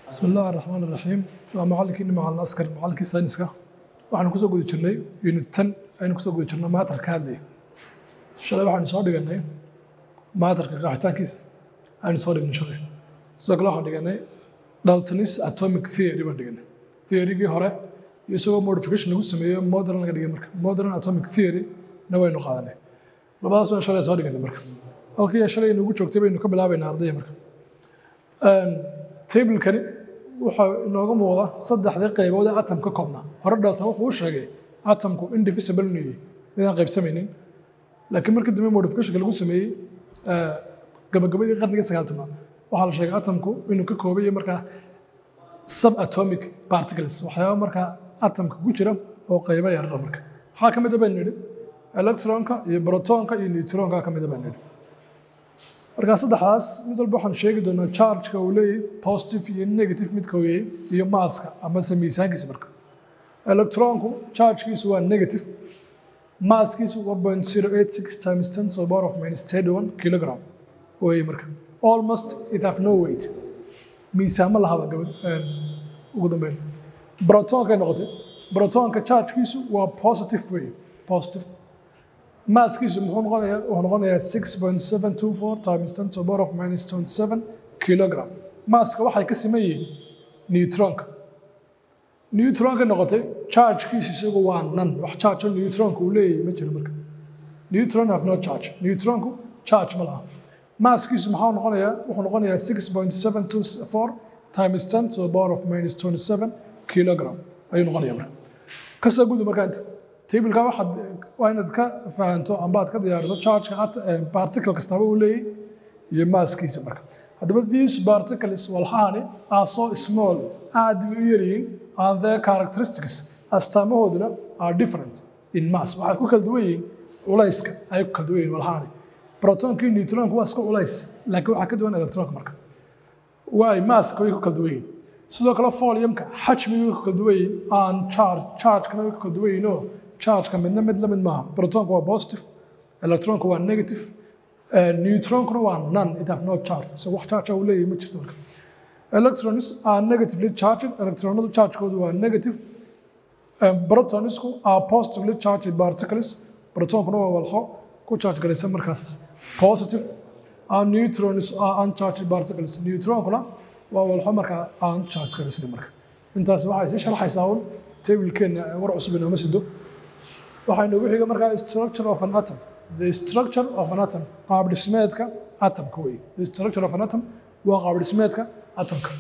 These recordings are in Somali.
bismi illaahi raxmaan iraxiim waa macallinkiini macalin askar macallinkii sayniska waxaanu kusoo guda jirnay unit ten aynu kusoo guda jirnay maatarka hadlaya shalay waxaanu soo dhiganay maatarka qaxitaankiisa aynu soo dhignay shalay sidoo kale waxaan dhiganay daltonis atomic theory baan dhiganay theorygii hore iyo isagoo modification lagu sameeyo modern laga dhigay marka modern atomic theory na waynu qaadanay labadaas waan shalay soo dhiganay marka halkii shalay inugu joogtay baynu ka bilaabaynaa ardaya marka tablekani waxaa inooga muuqda saddexdii qaybood ee atom ka koobnaa hore dalton wuxuu u sheegay atomku indivisible inuu yahay midaan qaybsamaynin laakiin markii dambe modificationka lagu sameeyey gabagabadii qarnigii sagaaltanaad waxaa la sheegay atomku inuu ka kooban yahay markaa subatomic particles waxyaaba markaa atomka ku jira oo qaybo yarara marka waxaa ka mid a baynu nidhi electronka iyo protonka iyo neutronka ka mid a baynu nidhi markaa saddexdaas mid walba waxaan sheegi doonaa chargeka uu leeyahay positive iyo negative midka uu yahay iyo maaska amase miisaankiisa marka electronku chargekiisu waa negative maaskiisu waa point zero eight six times ten to the power of minus thirty one kilogram weeye marka almost it have no weight miisaamo lahaba gabad ugu dambeyn protonkay noqotay protonka chargekiisu waa positive way positive maaskiisu muxuu noqonayaa wuxuu noqonayaa six point seven two four times ten to the power of minus twenty seven kilogram maaska waxay ka siman yihiin neutronka neutronka noqotay chargekiisu isagu waa nan wax charge neutronka uu leeyahay ma jiro marka neutron have no charge neutronku charge ma laha maaskiisu maxaa noqonayaa wuxuu noqonayaa six point seven two four times ten to the power of minus twenty seven kilogram ayuu noqonayaa marka kasoo gudu markaa inta tableka waxaad waa inaad ka fahanto amba aad ka diyaariso chargeka particle kastaba uu leeyahay iyo maaskiisa marka haddaba these particles walxaani are so small aad bay u yaryihiin and their characteristics astaamahooduna are different in mass waxay ku kala duwan yihiin culayska ay ku kala duwan yihiin walxaani protonka iyo neutronka waa iska culays laakiin waxaa ka duwan electronka marka waay maaska way ku kala duwan yihiin sidoo kale foliumka xajmiga way ku kala duwan yihiin aan charge chargekana way ku kala duwan yihiin oo chargeka midna mid la mid maaha protonka waa positive electronka waa negative neutronkuna waa none it have no charge so wax charge uu leeyahay ma jirto marka electrons are negatively charged electronadu chargekoodu waa negative protonisku are positively charged particles protonkuna waa walxo ku charge garaysan markaas positive and neutrons are uncharged particles neutronkuna waa walxo markaa aan charge garaysan marka intaas waxay sii sharxaysaa un tablekeenna war cusub inooma sido waxaa inoogu xiga markaa structure of an atom the structure of an atom qaab dhismeedka atomka wey the structure of an atom waa qaab dhismeedka atomka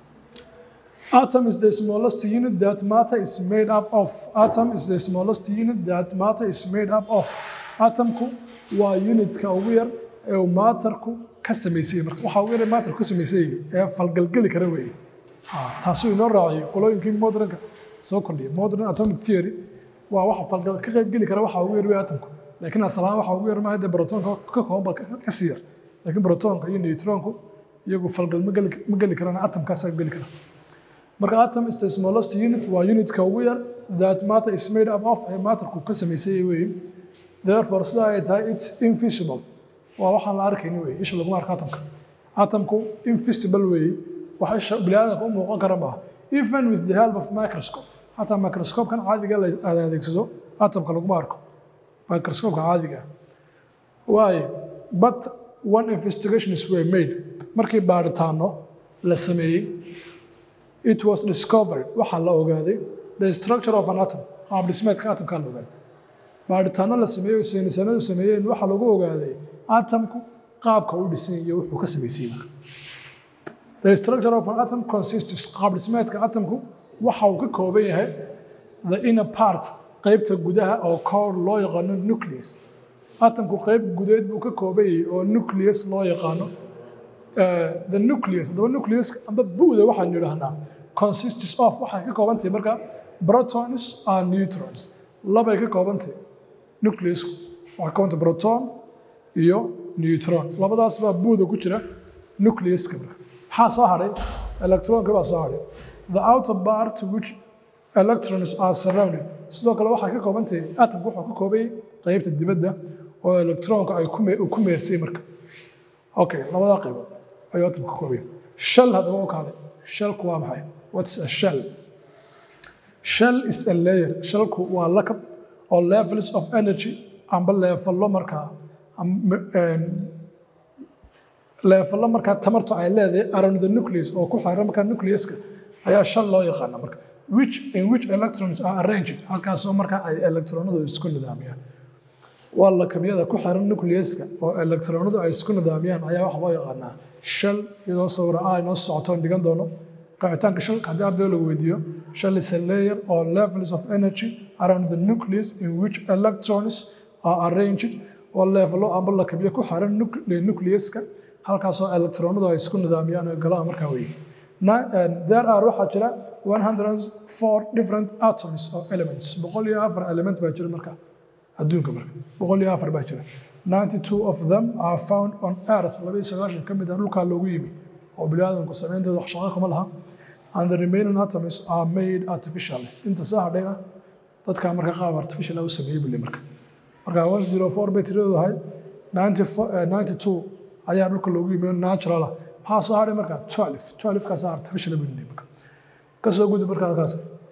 atom is the smallest unit that matter is made up of atom is the smallest unit that matter is made up of atomku waa unitka ugu yar ee uu maatarku ka samaysay marka waxaa ugu yar ee maatarku ka samaysay ee falgalgeli kara weeye taasuu inoo raaciyay qolooyinkii modernka soo kordhiyay modern atomic theory waa waxa falgal ka qayb geli kara waxa ugu yar wey atomku laakiin asalahaan waxa ugu yar maaha dee protonka ka koobanba ka sii yar laakiin protonka iyo neutronku iyagu falgal ma geli ma geli karaan atomkaasaa geli kara marka atom is the smallest unit waa unitka ugu yar that matter is made up of ee matterku ka samaysay weeye therefore sida ay tahay it's invisible waa waxaan la arkayni weeye isha laguma arko atomka atomku invisible weeye wax isha biniaadanka u muuqan kara maaha even with the help of microscope xataa microscope-kan caadiga la adeegsado atomka laguma arko microscope-ka caadiga waaye but one investigations were made markii baaritaano la sameeyey it was discovered waxaa la ogaaday the structure of an atom qaab dhismeedka atomkaa la ogaaday baaritaano la sameeyey oo saynisanadu sameeyeen waxaa lagu ogaaday atomku qaabka u dhisan iyo wuxuu ka samaysay marka the structure of an atom consists qaab dhismeedka atomku waxa uu ka kooban yahay the inner part qaybta gudaha oo core loo yaqaano nucleus atomku qayb gudeed buu ka kooban yahay oo nucleus loo yaqaano the nucleus haddaba nucleus amba buuda waxaan yidhaahnaa consists of waxay ka kooban tahay marka protons and neutrons labay ka kooban tahay nucleusku waxay ka kooban tahay proton iyo neutron labadaas baa buuda ku jira nucleuska marka maxaa soo hadhay electronka baa soo hadhay the outer part which electrons are surrounded sidoo kale waxay ka kooban tahay atomku wuxuu ka kooban yahay qaybta dibadda oo electronka ay ku meersay marka okay labadaa qaybood ayuu atomka ka kooban yahay shell haddaba u kaalay shellku waa maxay what's a shell shell is a layer shellku waa lakab oo levels of energy amba leefallo markaa leefallo markaa tamartu ay leedahay around the nucleus oo ku xeeran markaa nucleuska ayaa shell loo yaqaana marka which in which electrons are arranged halkaasoo markaa ay electronadu isku nidaamiyaan waa lakabyada ku xiran nucleuska oo electronadu ay isku nidaamiyaan ayaa waxa loo yaqaanaa shell iyadoo sawira ah inoo socotoon dhigan doono qeexitaanka shalka haddii arday lagu weydiiyo shell is a layer or levels of energy around the nucleus in which electrons are arranged oo leefalo amba lakabyo ku xiran nucleuska halkaasoo electronadu ay isku nidaamiyaan oo galaan markaa weeye there are waxaa jira 104 different atoms or elements boqol iyo afar element baa jira markaa adduunka marka boqol iyo afar baa jira 92 of them are found on earth laba iyo sagaashan ka mid ah dhulkaa loogu yimi oo biniaadamku sameyntooda wax shaqo kuma laha and the remaining atoms are made artificially inta soo hadhayna dadkaa marka qaab artificial u sameeyey bule marka marka 104 bay tiradoodu ahay 92 ayaa dhulka loogu yimi natural ah maxaa soo hadhay marka 12 12 kaas artificial buu marka kasoo gudub marka halkaas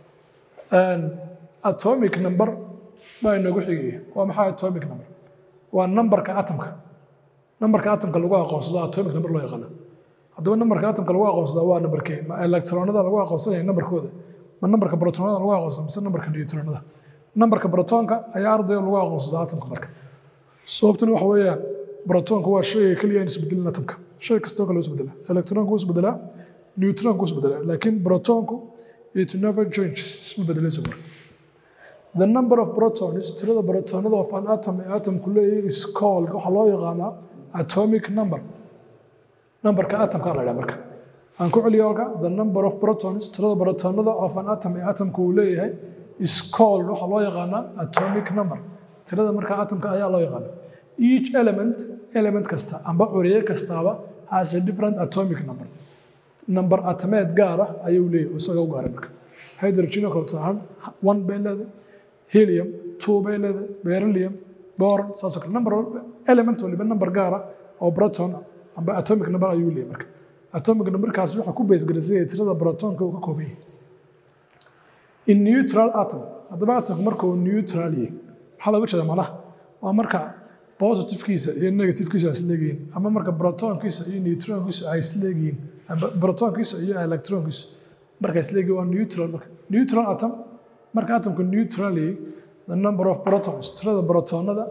atomic number baa inoogu xigaya waa maxaa atomic number waa numberka atomka numberka atomka lagu aqoonsado atomic number loo yaqaana haddaba numberka atomka lagu aqoonsada waa numberkee ma electronada lagu aqoonsanaya numberkooda ma numberka protonada lagu aqoonsada mise numberka neutronada numberka protonka ayaa ardayga lagu aqoonsada atomka marka sababtuna waxa weeyaan protonka waa shayga keliya aan isbedelin atomka shay kastoo kale isbedela electronka wuu isbedelaa neutronka wuu isbedelaa laakiin protonku it never changes isma bedelayso marka The number of protons, tirada protonada of an atom ee atomku leeyahay is called waxaa loo yaqaanaa atomic number. Numberka atomka la dhaha marka. Aan ku celiyo halka the number of protons, tirada protonada of an atom ee atomku uu leeyahay is called waxaa loo yaqaanaa atomic number. Tirada marka atomka ayaa loo yaqaanaa. Each element, element kasta amba curiye kastaaba has a different atomic number. Number atomeed gaar ah ayuu leeyahay isaga u gaaray marka. Hydrogen oo kale tahan one bay leedahay helium two bay leedahay beryllium boron saasoo kale number element waliba number gaara oo proton amba atomic number ayuu leeyahay marka atomic numberkaasi waxaa ku base garaysay tirada protonka uu ka kooban yahay in neutral atom haddaba atomku marka uu neutral yahay maxaa looga jeeda malaha waa marka positive-kiisa iyo negative-kiisa ay isleegihiin ama marka protonkiisa iyo neutronkiisa ay isleegihiin amba protonkiisa iyo electronkiisa marka isleegihiin waa neutral marka neutral atom marka atomka neutrally the number of protons tirada protonada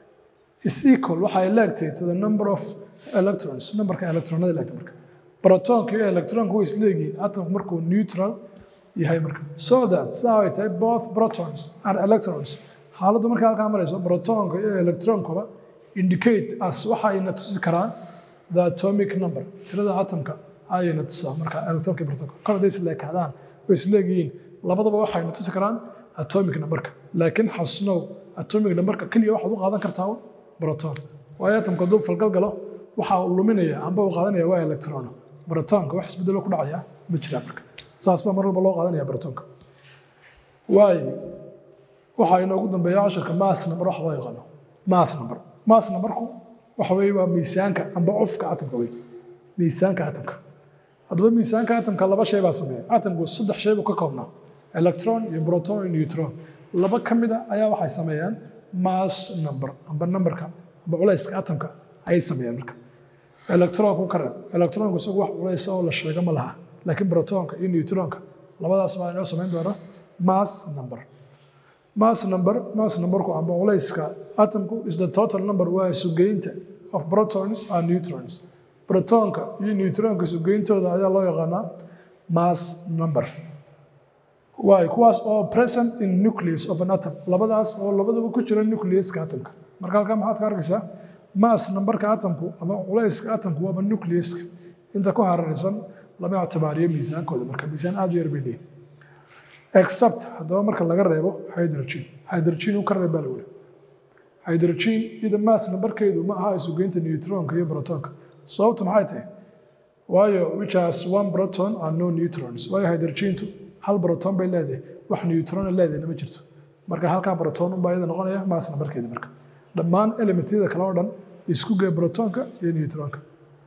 is equal waxa ay leegtahay to the number of electrons numberka electronada leegtay marka protonka iyo electronka way isleegihiin atomku markuu neutral yahay marka so that saa ay tahay both protons and electrons xaaladdu marka halkaa marayso protonka iyo electronkuba indicate as waxa ayna tusi karaan the atomic number tirada atomka ayayna tusaa marka electronka iyo protonka kor hadday isleekaadaan way isleegihiin labadaba waxayna tusi karaan atomic numberka laakiin xasnow atomic numberka keliya waxaad u qaadan kartaa proton waayo atomka hadduu falgal galo waxa uu luminaya amba uu qaadanaya waa electron protonka wax isbedelo ku dhacaya ma jiraa marka saas baa mar walba loo qaadanaya protonka waayo waxaa inoogu dambeeya cashirka mass number wax loo yaqaano mass number mass numberku waxa weeye waa miisaanka amba cufka atomka wey miisaanka atomka haddaba miisaanka atomka laba shay baa sameeya atomku saddex shay buu ka koobnaa electron iyo proton iyo neutron laba ka mid a ayaa waxay sameeyaan mass number amba numberka amba culayska atomka ayay sameeyaan marka electronku ka reeb electronku isagu wax culays oo la sheego ma laha laakiin protonka iyo neutronka labadaas baa inoo samayn doona mass number mass number mass numberku amba culayska atomku is the total number waa isugeynta of protons and neutrons protonka iyo neutronka isugeyntooda ayaa loo yaqaanaa mass number waay kuwaas oo present in nucleus of an atom labadaas oo labadaba ku jira nucleuska atomka marka halkaa maxaad ka arkaysaa mass numberka atomku ama culayska atomku waaba nucleuska inta ku hararaysan lama ictibaariyo miisaankooda marka miisaan aad u yar bay leeyihin except haddaba marka laga reebo hydrogen hydrogen u ka reeb baa la weli hydrogen iyada mass numberkeedu ma aha isugeynta neutronka iyo protonka sababtu maxay tahay waayo which has one proton and no neutrons waayo hydrogentu hal proton bay leedahay wax neutron leedahay ma jirto marka halkaa proton unbaa iyada noqonaya mass numberkeeda marka dhammaan elementyada kale oo dhan isku gee protonka iyo neutronka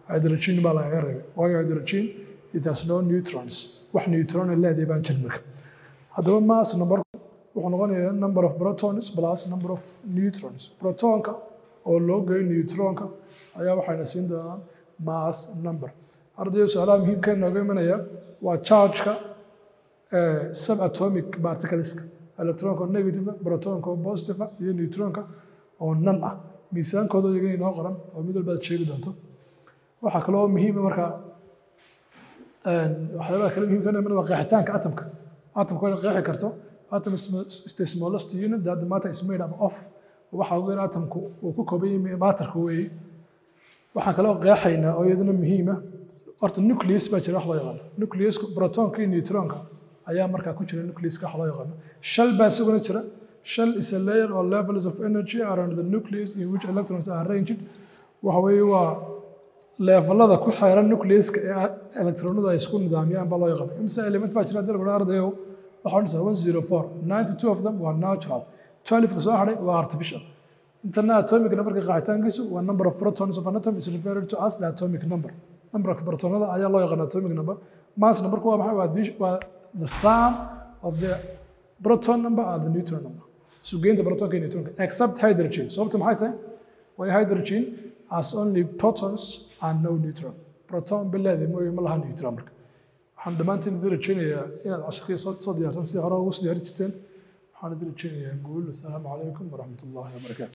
hydrogen baa lagaga reebay waayo hydrogen it has no neutrons wax neutron ay leedahay baan jirin marka haddaba mass number wuxuu noqonayaa number of protons plus number of neutrons protonka oo loo geeyo neutronka ayaa waxayna siin doonaan mass number ardayo su-aalaha muhiimka inooga imanaya waa chargeka subatomic particleska electronka oo negative protonka oo positive iyo neutronka oo nan ah miisaankooda iyaga inoo qoran oo mid walba aad sheegi doonto waxaa kaloo muhiima markaa waxyaabaha kale muhiimka inoo waa qeexitaanka atomka atomka waa qeexi karto atom is the smallest unit that the matter is made up of waxa ugu yar atomku uu ku kooban yahay maatarka weeye waxaan kaloo qeexaynaa oo iyaduna muhiima horta nucleus baa jira wax loo yaqaano nucleusku protonka iyo neutronka ayaa markaa ku jira nucleuska wax loo yaqaano shell baa isaguna jira shell is a layer or levels of energy around the nucleus in which electrons are arranged waxa weeye waa levelada ku xeeran nucleuska ee electronadu ay isku nidaamiyaan baa loo yaqaano imse element baa jira dalka ardayo waxaa dhisa one zero four ninety two of them waa natural twelve-ka soo hadhay waa artificial intana atomic numberka qaacitaankiisu waa number of protons of an atom is referred to as the atomic number numberka protonada ayaa loo yaqaan atomic number mass numberku waa maxay waa the- waa the sum of the proton number and the neutron number isugeynta protonka iyo neutronka except hydrogen sababta maxay tahay way hydrogen has only protons and no neutron proton bileedi mooye ma laha neutron marka waxaan dhammaantiin idin rajeynayaa inaad cashirkii soo soo diyaarsan sidii hore ugu soo diyaari jirteen waxaan idin rajeynayaa guul asalaamu calaykum waraxmat ullaahi wabarakaatu